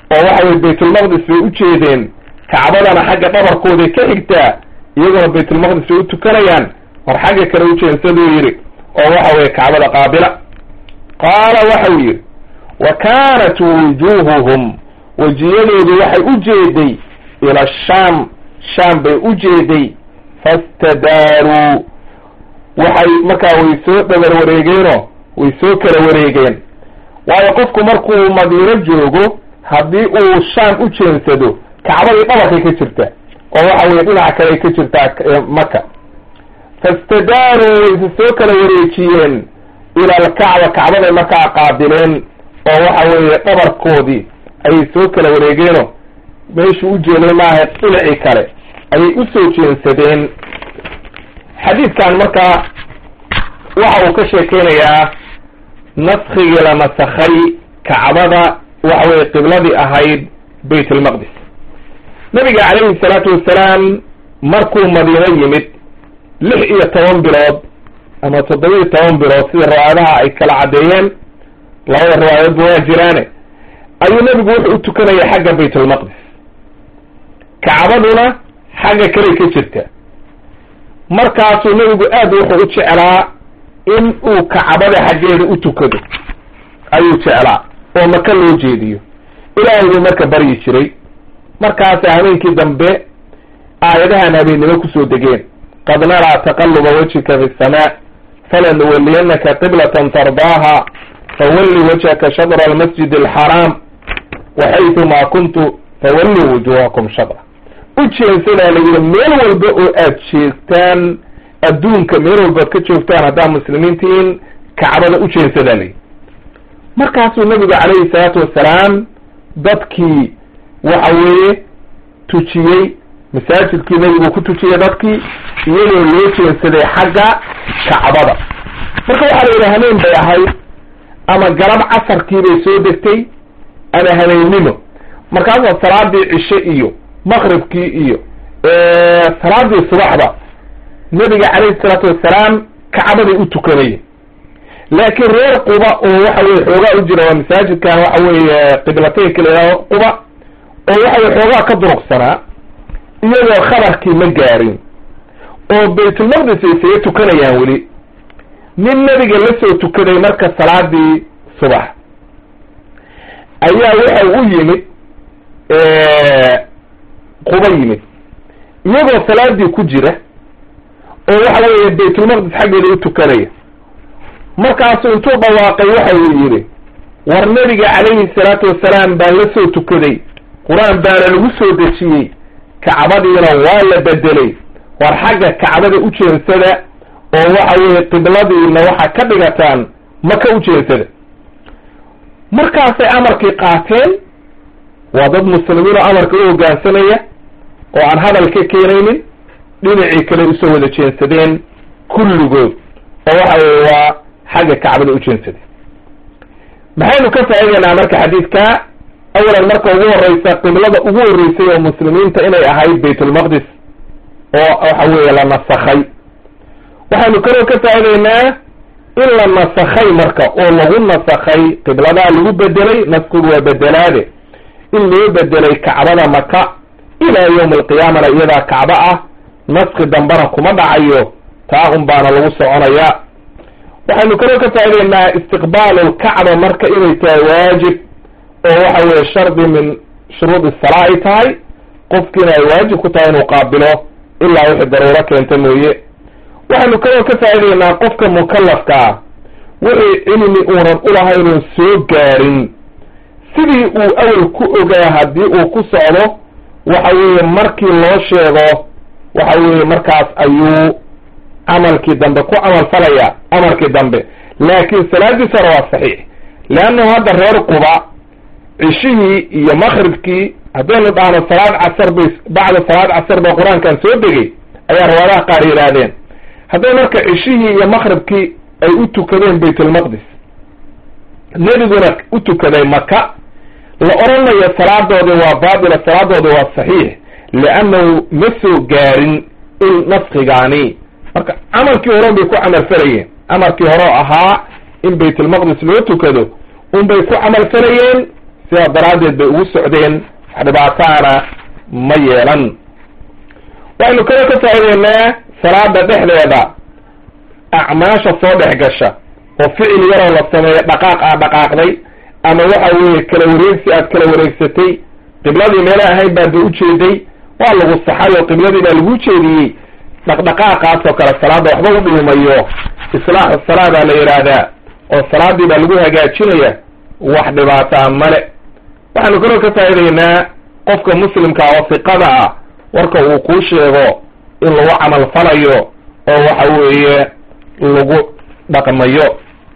oo waxa weye baytulmaqdis bay u jeedeen kacbadana xagga dhabarkooday ka xigtaa iyaguna baytulmaqdis bay u tukanayaan war xagga kale ujeensaduu yidhi oo waxa weye kacbada qaabila qaala waxau yidhi wa kaanat wujuuhuhum wejiyadoodu waxay u jeeday ila shaam shaam bay u jeeday fastadaaruu waxay markaa way soo dhabar wareegeenoo way soo kala wareegeen waayo qofku markuu madiino joogo haddii uu shaam u jeensado kacbadii dhabarkay ka jirtaa oo waxa weye dhinaca kale ay ka jirtaa maka fastadaaruu wayse soo kala wareejiyeen ila alkacba kacbaday markaa qaabileen oo waxa weeye dhabarkoodii ayay soo kala wareegeeno meeshuu u jeeday maaha dhinacii kale ayay usoo jeensadeen xadiidkan markaa waxa uu ka sheekeynayaa naskigii la nasakhay kacbada waxa weye qibladii ahayd bayt almaqdis nabiga calayhi salaatu wasalaam markuu madiino yimid lix iyo toban bilood ama toddoba iyo toban bilood sida riwaayadaha ay kala caddeeyeen labada riwaayadoodba waa jiraane ayuu nebigu wuxuu u tukanayay xagga bayt almaqdis kacbaduna xagga kaley ka jirta markaasuu nebigu aad wuxuu u jeclaa in uu kacbada xaggeeda u tukado ayuu jeclaa oo maka loo jeediyo ilaahay buu marka baryi jiray markaasa habeenkii dambe aayadahan habeennimo kusoo degeen qad naraa taqaluba wajhika fi samaa falanuwaliyannaka qiblatan tardaaha fawalli wajhaka shadra almasjid alxaraam waxaytumaa kuntu fawalluu wujuhakum shadra u jeensadaa la yidhi meel walba oo aad jeegtaan adduunka meel walbaad ka joogtaan haddaa muslimiintiin kacbada u jeensadaa layidhi markaasuu nabigu calayhi salaatu wasalaam dadkii waxa weeye tujiyey masaajidkii nabigu ku tujiyey dadkii iyadoo loo jeensaday xagga kacbada marka waxaa la yidhi hameen bay ahayd ama galab casarkii bay soo degtay ama habeennimo markaasaa salaadii cishe iyo maqribkii iyo salaadii subaxda nabiga calayhi salaatu wasalaam kacbaday u tukanayeen laakiin reer quba oo waxa weye xoogaa u jira waa masaajidkan waxa weeye qiblateynka la yidhahdo quba oo waxa weye xoogaa ka duruqsanaa iyagoo khabarkii ma gaarin oo baytulmaqdis ay isaga tukanayaan weli nin nabiga la soo tukaday marka salaadii subax ayaa waxa u yimid quba yimid iyagoo salaadii ku jira oo waxa weeye baytulmaqdis xaggeeda u tukanaya markaasuu intuu dhawaaqay waxa uu yidhi war nabiga calayhi salaatu wasalaam baan la soo tukaday qur-aan baana lagu soo dejiyey kacbadiina waa la bedelay war xagga kacbada u jeensada oo waxa weeye qibladiina waxaa ka dhigataan maka u jeensada markaasay amarkii qaateen waa dad muslimiin oo amarka u hoggaansanaya oo aan hadal ka keenaynin dhinacii kale usoo wada jeensadeen kulligood oo waxa weye waa xagga kacbada u jeensadeen maxaynu ka faa'idaynaa marka xadiidka awalan marka ugu horeysa qiblada ugu horreysay oo muslimiinta inay ahayd baytulmaqdis oo waxa weeye la nasakhay waxaynu kaloo ka faa'idaynaa in la nasakhay marka oo lagu nasakhay qibladaa lagu bedelay naskigu waa bedelaade in loo bedelay kacbada maka ilaa yawmi alqiyaamana iyadaa kacbo ah naski dambana kuma dhacayo taa un baana lagu soconayaa waxaynu kaloo ka faa'idaynaa istiqbaalu lkacba marka inay tahay waajib oo waxa weeye shardi min shuruudi salaa ay tahay qofkiina ay waajib ku tahay inuu qaabilo ilaa wixii daruuro keenta mooye waxaynu kaloo ka faa'idaynaa qofka mukallafka ah wixii cilmi uunan ulahaynon soo gaarin sidii uu awel ku ogaa haddii uu ku socdo waxa weeye markii loo sheego waxa weeye markaas ayuu camalkii dambe ku camal falaya amarkii dambe laakiin salaadiis hore waa saxiix leannahu hadda reer quba cishihii iyo maqribkii haddaynu dhahno salaad casar bay bacda salaad casar ba qur-aankan soo degay ayaa riwaadaha qaar yidhaahdeen hadday marka cishihii iyo maqribkii ay u tukadeen baytulmaqdis nebiguna u tukaday maka la odhanayo salaadoodii waa baatila salaadoodii waa saxiix liannahu ma soo gaarin in naskigaani marka camalkii hore bay ku camal falayeen amarkii hore oo ahaa in baytulmaqdis loo tukado unbay ku camal falayeen sidaa daraaddeed bay ugu socdeen wax dhibaataana ma yeelan waxaynu kale ka faa'ideynaa salaada dhexdeeda acmaasha soo dhex gasha oo ficil yaroo la sameeyo dhaqaaq aa dhaqaaqday ama waxa weeye kala wareegsi aad kala wareegsatay qibladii meela ahayn baad ba ujeeday waa lagu saxay oo qibladii baa lagu jeediyey dhaqdhaqaaqaas oo kale salaada waxba u dhiimayo islaaxu salaa baa la yidhaahdaa oo salaadii baa lagu hagaajinaya wax dhibaataa male waxaanu kaloo ka faa'idaynaa qofka muslimka oo siqada ah warka uu kuu sheego in lagu camal falayo oo waxa weeye lagu dhaqmayo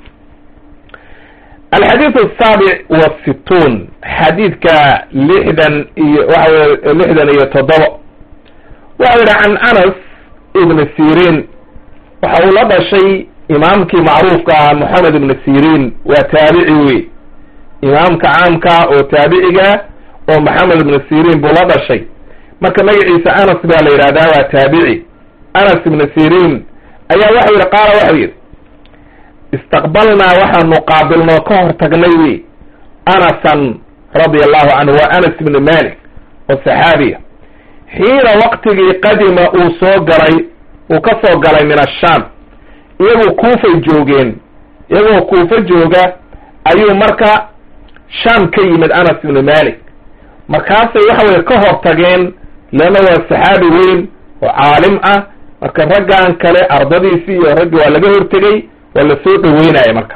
alxadiid asaabic wasittuun xadiidka lixdan iyo waxa weye lixdan iyo toddoba waxa yidhi can anas ibni sirin waxa uu la dhashay imaamkii macruufka ah moxamed ibni sirin waa taabici wey imaamka caamka oo taabiciga oo maxamed ibni sirin buu la dhashay marka magaciisa anas baa la yidhahdaa waa taabici anas ibni sirin ayaa waxau yidhi qaala waxau yidhi istaqbalnaa waxaanu qaabilnoo ka hor tagnay wey anasan radia allahu canhu waa anas ibni malik oo saxaabiya xiina waqtigii qadima uu soo galay uu ka soo galay min ashaam iyagoo kuufay joogeen iyagoo kuufa jooga ayuu marka shaam ka yimid anas ibni malik markaasay waxa weye ka hor tageen leanna waa saxaabi weyn oo caalim ah marka raggan kale ardadiisii iyo raggi waa laga hortegey waa la soo dhaweynaya marka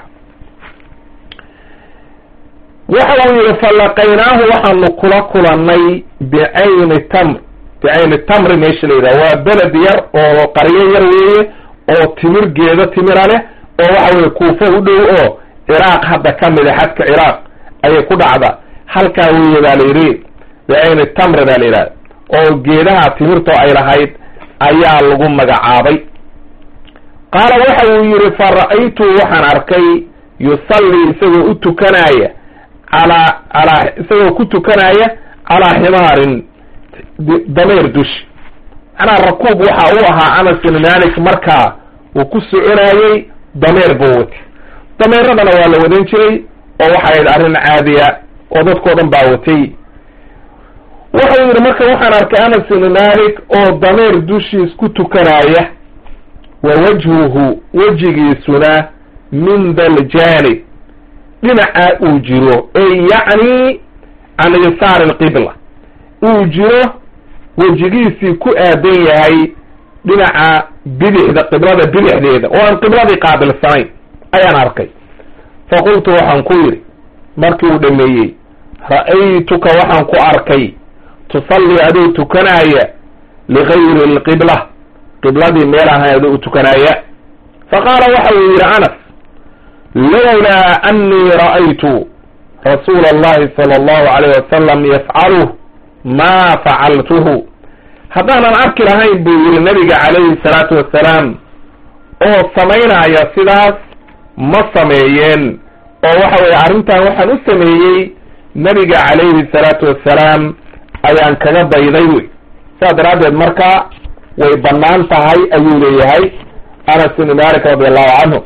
waxa uu yihi falaqaynaahu waxaanu kula kulannay bicayni tamr bicayni tamri meesha la yidhaha waa beled yar oo qaryo yar weeye oo timir geedo timira leh oo waxa weye kuufo u dhow oo ciraaq hadda ka mida xadka ciraaq ayay ku dhacda halkaa weeye baa la yidhi bicayni tamri baa la yidhahda oo geedaha timirto ay lahayd ayaa lagu magacaabay qaala waxa uu yidhi fa ra'aytu waxaan arkay yusallii isagoo u tukanaya calaa calaa isagoo ku tukanaya calaa ximaarin dameer dushi macnaa rakuub waxa uu ahaa anas bin malik markaa uu ku soconayey dameer buu watay dameeradana waa la wadan jiray oo waxay ahayd arrin caadiya oo dadkao dhan baa watay wuxuu yidhi marka waxaan arkay anas bin malik oo dameer dushiis ku tukanaya wa wajhuhu wejigiisuna min daljanib dhinaca uu jiro ey yacni can yasaari alqibla uu jiro wejigiisii ku aadan yahay dhinaca bidixda qiblada bidixdeeda oo aan qibladii qaabilsanayn ayaan arkay fa qultu waxaan ku yidhi markii uu dhameeyey ra'aytuka waxaan ku arkay tusallii adoo tukanaaya ligayri alqibla qibladii meel ahayn adoo u tukanaaya fa qaala waxa uu yidhi anas lowlaa annii ra'aytu rasuula allahi sala allahu alayh wasalam yafcaluh maa facaltuhu haddaanan arki lahayn buu yidhi nabiga calayhi salaatu wassalaam oo samaynaya sidaas ma sameeyeen oo waxa weeye arrintan waxaan u sameeyey nabiga calayhi salaatu wassalaam ayaan kaga dayday wey saas daraaddeed marka way bannaan tahay ayuu leeyahay anas ibni malik radi allahu canhu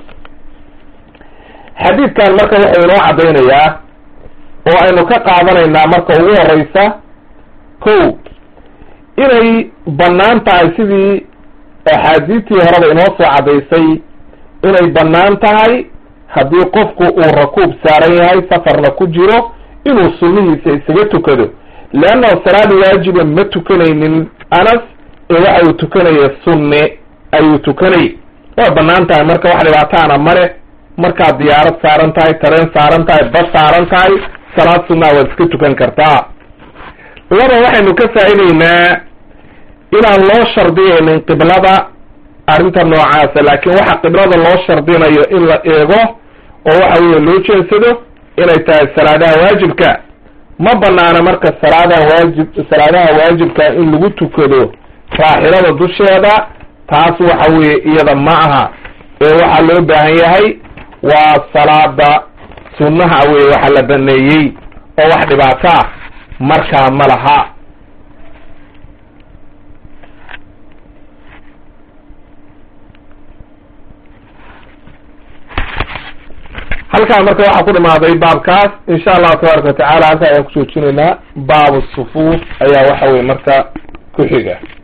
xadiidkan marka wuxuu inoo caddaynayaa oo aynu ka qaadanaynaa marka ugu horeysa ko inay bannaan tahay sidii axaadiistii horeba inoo soo caddaysay inay bannaan tahay haddii qofku uu rakuub saaran yahay safarna ku jiro inuu sunnihiisa isaga tukado leannahu salaada waajiba ma tukanaynin anas ee waxa uu tukanaya sunne ayuu tukanayay waa bannaan tahay marka wax dhibaataana male markaad diyaarad saaran tahay tareen saaran tahay bas saaran tahay salaad sunnaa waad iska tukan kartaa laba waxaynu ka faa'idaynaa inaan loo shardiyaynin qiblada arrinta noocaasa laakiin waxa qiblada loo shardinayo in la eego oo waxa weeye loo jeensado inay tahay salaadaha waajibka ma banaana marka salaadaha waajib salaadaha waajibka in lagu tukado raaxilada dusheeda taas waxa weeye iyada ma aha ee waxaa loo baahan yahay waa salaada sunnaha weye waxa la baneeyey oo wax dhibaato ah markaa ma laha halkaa marka waxaa ku dhimaaday baabkaas insha allahu tabaaraka watacaala halkaa ayaan kujoojinaynaa baabu sufuuf ayaa waxa weye marka ku xiga